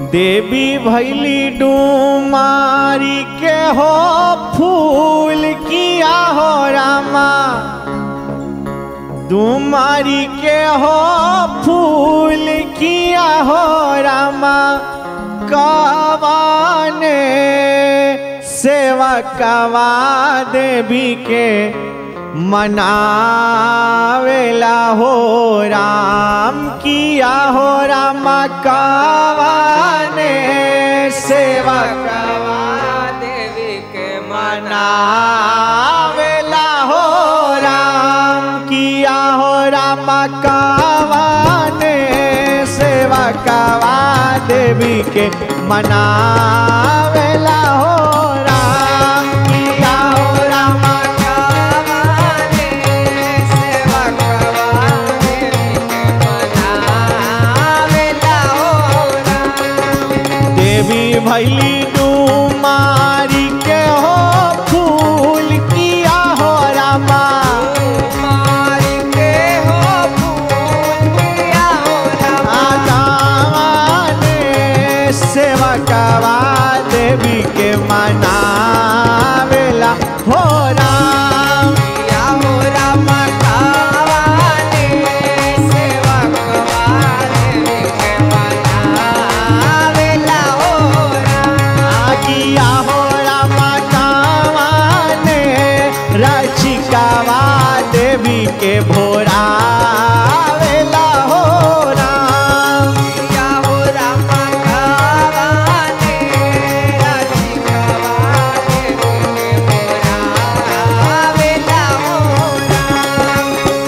देवी भैली डूमारी के हो फूल किया हो रामा डूमारी के हो फूल किया हो रामा कवाने सेवा कवा देवी के मनावेला हो राम किया हो रामा कवाने सेवा कवा देवी के मना मनावेला हो राम किया हो रामा कवाने सेवा कवा देवी के मनावेला हो राम किया हो रामा कवाने सेवा कवा देवी के मनावेला हो राम देवी भैली डूमारी के हो फूल किया हो रामा मारी के हो फूल किया हो राम आदाने सेवा कवा देवी के मनावेला हो राम किया हो राम कवाने सेवा कवा देवी के मनावेला हो राम आगिया हो रामा कावाने रचिकावा देवी के भोरावेला हो राम किया हो राम कवाने राजी कवा देवी के मनावेला हो राम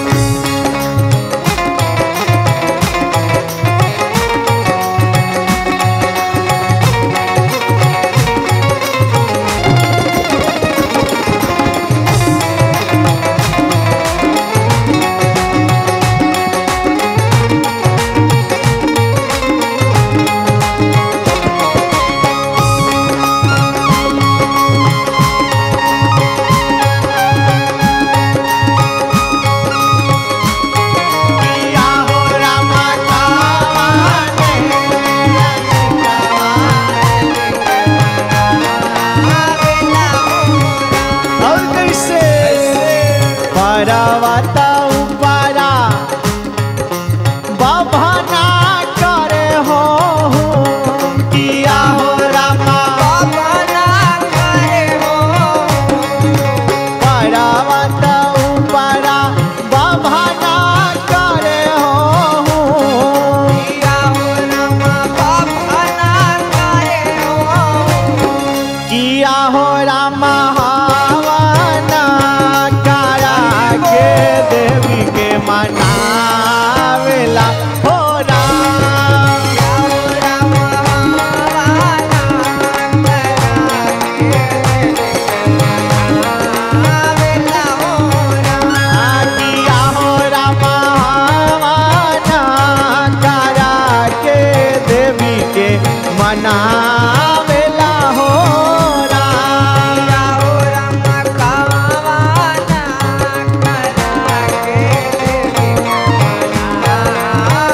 किया हो रामा कावाने और कैसे परवता उपरा बभना करे हो किया हो रामा पर्वत उपरा बभना करे हो किया हो रामा हवना करा के देवी के मनावेला हो राम किया हो रामा हवना करा के देवी के मनावेला हो राम कवाना करा के देवी के मनावेला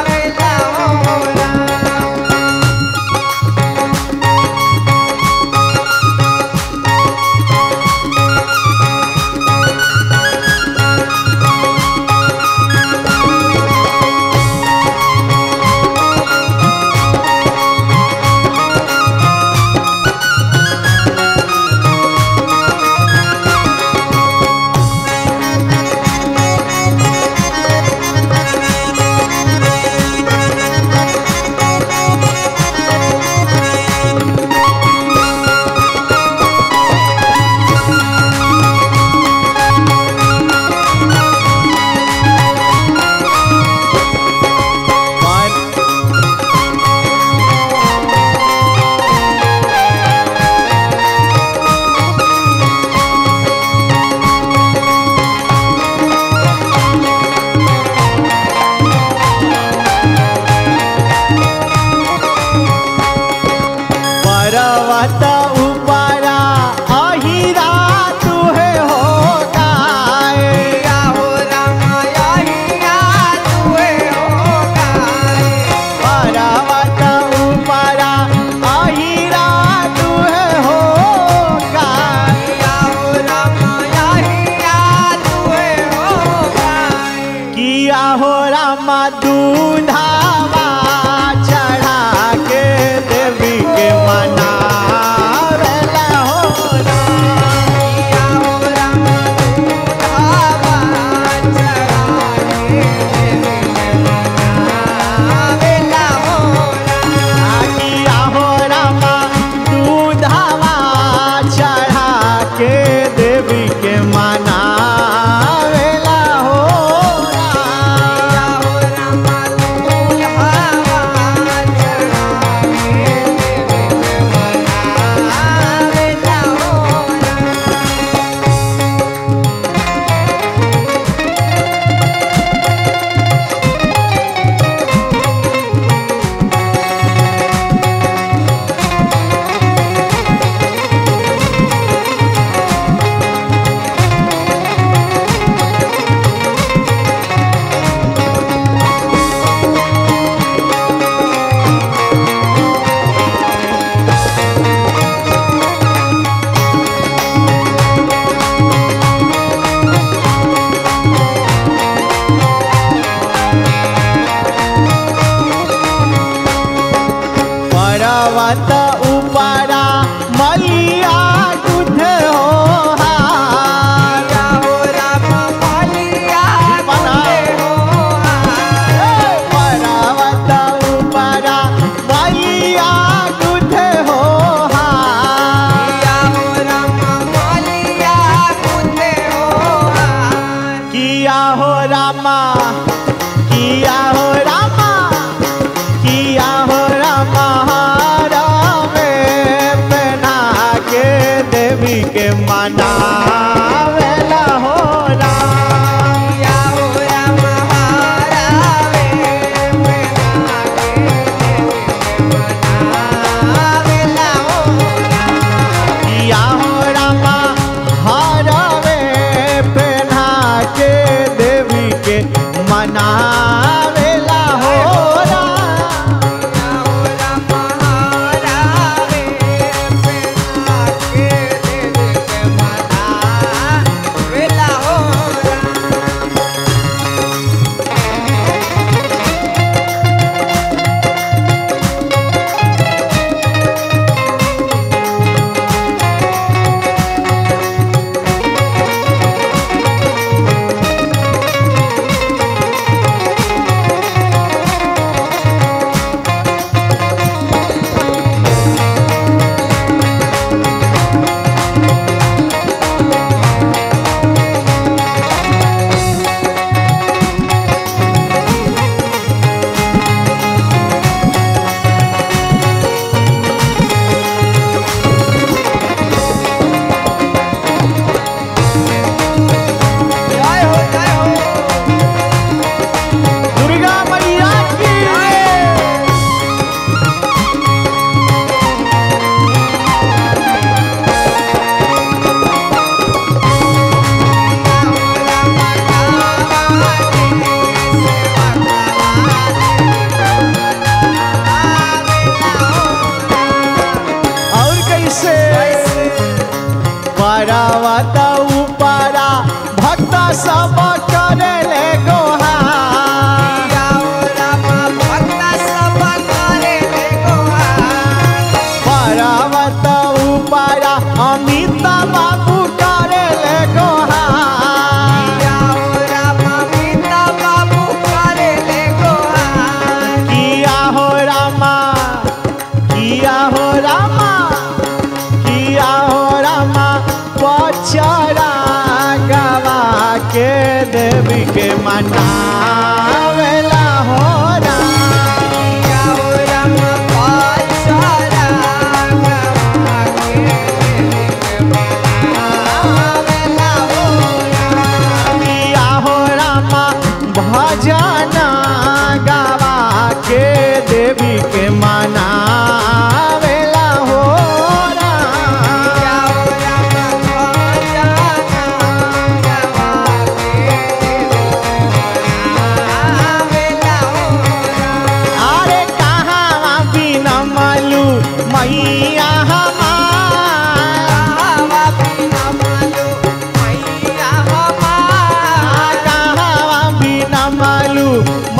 रामा दूधावा चढ़ा के देवी के मनावेला हो आगिया हो रामा दूधावा चढ़ा के देवी के मनावेला हो राम।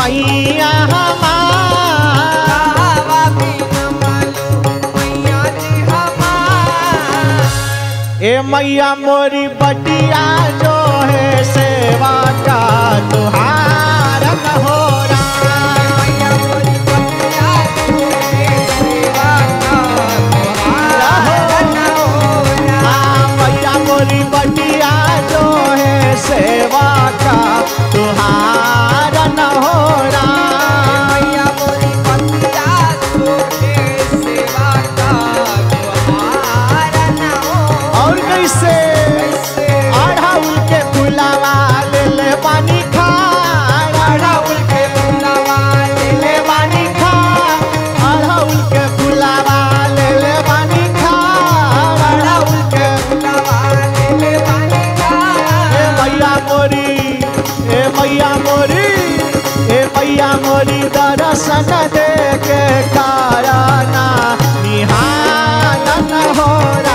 मैया हमार कहवा बिना मालूम मैया जी हमार ए मैया मोरी बटिया जो है सेवा का तुहार हो मैया मोरी बटिया तोरे सेवा का तुम्हारा न होना मैया मोरी बटिया जो है सेवा का तुहार न हो मैया मोरी बटिया तोरे सेवा का तुम्हारा न होना और कैसे कैसे अढ़ाउल के फुलावा ले ले पानी खा अड़हुल के फुलवा ले ले पानी खा अढ़ाउल के फुलावा ले ले पानी खा अढ़ाउल के फुलवा ले ले पानी का ए मैया मोरी ए मैया मोरी ए मैया मोरी दर्शन दे के कारण निहान हो